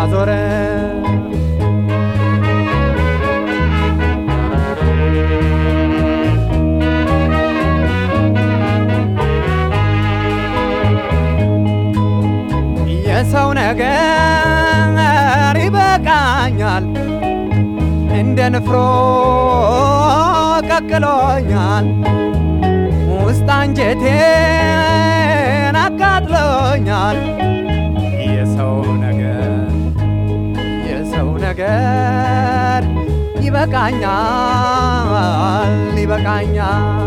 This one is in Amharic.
ማዞረ የሰው ነገር ይበቃኛል፣ እንደ ንፍሮ ቀቅሎኛል፣ ውስጥ አንጀቴን አቃጥሎኛል። የሰው ነገር የሰው ነገር ይበቃኛል ይበቃኛል